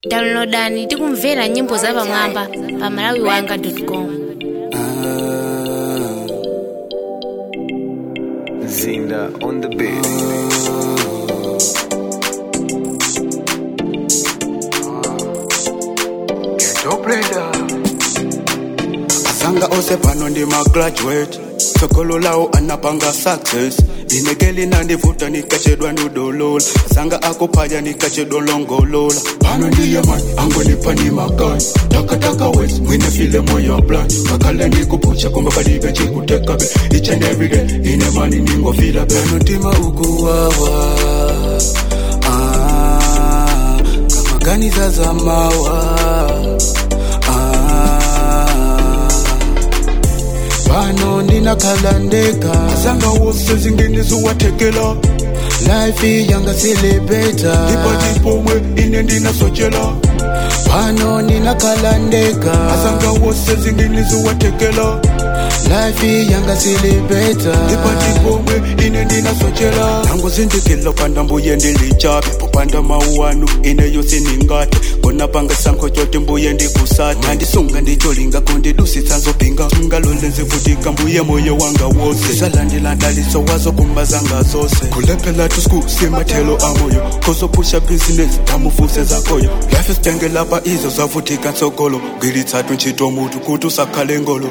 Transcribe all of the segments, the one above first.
downloadani tikumvera nyimbo za pamwamba pa malawiwanga.com Zinda on the beat. Ghetto Blender. asanga ose pano ndi magraduate tsogolo lawo anapanga success inekeli nandivuta nikachedwa ndudolola asanga akuphaya nikachedwa longolola pano ndiye mani angonipa ni makani takataka wes mwine file moyo blind kakale ndikupucha komba palibe chikutekabe each and every day ine mani ningofila pano tima ukuwawa ah, kama gani za zamawa ah, pano ndinakhala ndeka asanga wose zingine ziwathekela life yanga silibeta ndipati pomwe ine ndinasochela pano ndinakhala ndeka asanga wose zingine ziwathekela life yanga silibeta ndipati pomwe ine ndinasochela nango zindikilo panda mbuye ndilichabe popanda mauwanu ineyo siningate kona panga sankho chote mbuye ndikusata nandisunga ndicholinga kondidusitsa nzopinga ngalole zivutika mbuye moyo wanga wose zalandilandaliso wazo kumbazanga zose kulephela to school simathelo amoyo kozopusha business tamufuse zakoyo life isitenge lapha izo zavutika ntsogolo ngilithathu ntchito mutu kuti usakhale ngolo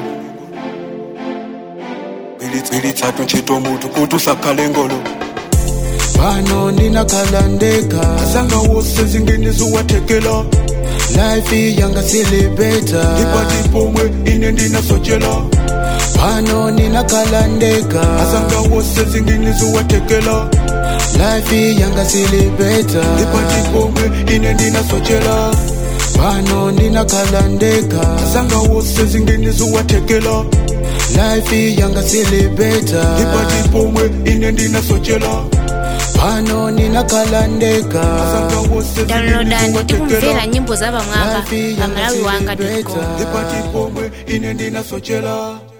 ngilithathu ntchito mutu kuti usakhale ngolo pano ndinakhala ndeka asanga wose zingine ziwathekela life yanga silibeta ndipati pomwe ine ndinasochela pano ndinakhala ndeka asanga wose zingine ziwathekela life yanga silibeta ndipati pomwe ine ndinasochela pano ndinakhala ndeka asanga wose zingine ziwathekela life yanga silibeta ndipati pomwe ine ndinasochela pano ndinakhala ndeka downloadani tikumvera nyimbo za pamwamba pa malawiwanga.com ndipati pomwe ine ndinasochela